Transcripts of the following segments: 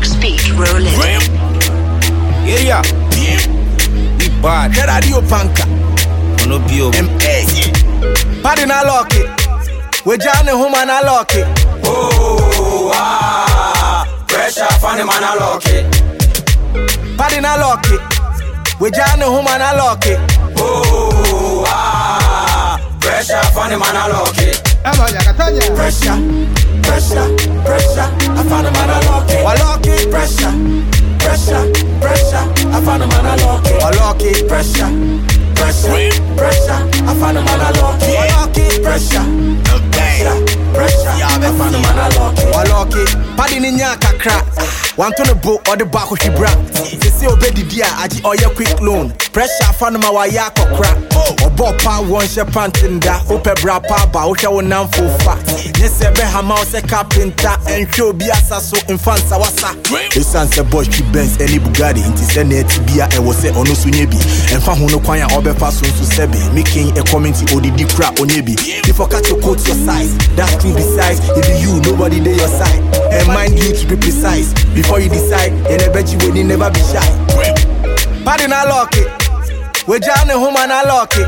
Speed rolling. Yeah, yeah. We bad. Get radio panka. Ono bio. MA. Party na lock it. We jam the home na lock it. Oh, ah, pressure funny man I lock it. Party na lock it. We jam the home na lock it. Oh, ah, pressure funny man I lock it. Pressure, pressure, pressure. I found a man I lock it. We lock it. Pressure, pressure, pressure. I found a man I lock it. We lock it. Pressure, pressure, pressure. I found a man I lock it. We lock it. Pressure, pressure, pressure. I found a man I lock it. We lock it. Party ni nya kakra. Wanto ne bo or the back shi bra. Sisi obedidi a agi oye quick loan. Pressure fa no ma wa ya kokra. Obo pa won she pantinda. Ope bra pa ba wo hwe wo nam fofa. Nye se be hama wo se carpenter. Enhwe obi asa so infansa wasa. Esan se boy chi Benz any Bugatti nti se na eti bia e wo se ono so nye bi. Emfa ho no kwan a obefa so nso sebe. Making a comment odidi kra onye bi. Before catch your coat your size. That's true besides. If be you nobody dey your side. And mind you to be precise. Before you decide, you never you will never be shy. Party na lock it. We jam the home na lock it.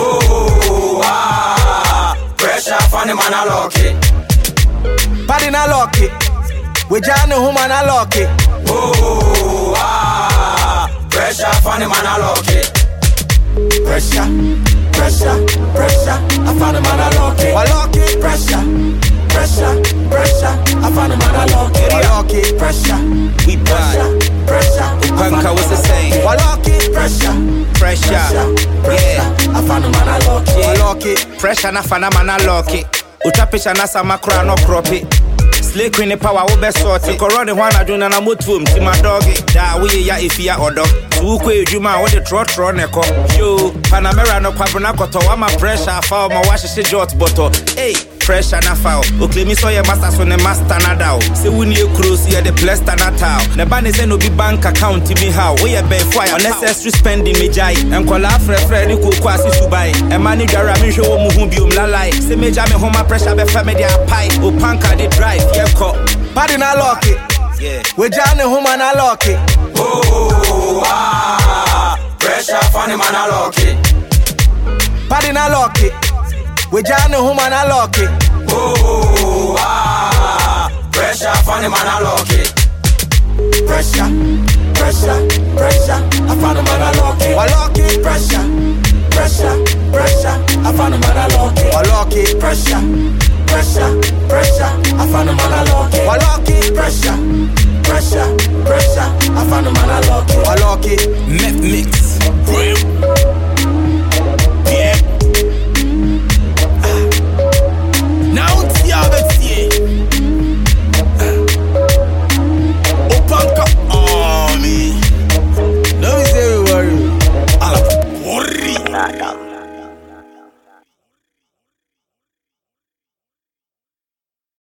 Oh, ah, pressure funny man I lock it. Party na lock it. We jam the home na lock it. Oh, ah, pressure funny man I lock it. Pressure, pressure, pressure. I found a man I lock it. We lock it. Pressure, pressure, pressure. I found a man I lock it. We lock it. Pressure, We bad. pressure, pressure. I found a Panka, what's the man I saying? We lock lock it. it. Pressure, Pressure. pressure, Yeah. I found a man I lock it. We lock it. Pressure na fana mana lock it. Utwa picture na sama kra no crop it. Slay queen ne power wo be sort it. Korone ho anadwo na na motuom ti my dog it. Da we ya ifia odo. Tu ko edwuma wo de tro tro ne ko. Yo, Panamera no kwabro na koto wa ma pressure fa ma wa hyehye jot bottle. Hey, pressure na fa o. Oklemi so ye master so ne master na da o. Se wuni e cross ye de plaster na ta o. Ne ba ne se no bi bank account mi ha o. Wo ye be for ya unnecessary spending me jai. Enkola frɛfrɛ ne koko ase suban. Ɛma ne dware a menhwɛ wɔ mu ho biom lalai. Se megya me homa pressure bɛfa me de apae. O panka de drive yɛkɔ. Party na lock it. Yeah. We jam the home na lock it. Oh, ah, pressure funny man I lock it. Party na lock it. We jam the home na lock it. Oh, ah, pressure funny man I lock it. Pressure, pressure, pressure. I found a man I lock We it. lock it. Pressure, pressure, pressure. I found a man I lock it. We lock it. Pressure, pressure, pressure. I found a man I lock We it. lock it. Pressure,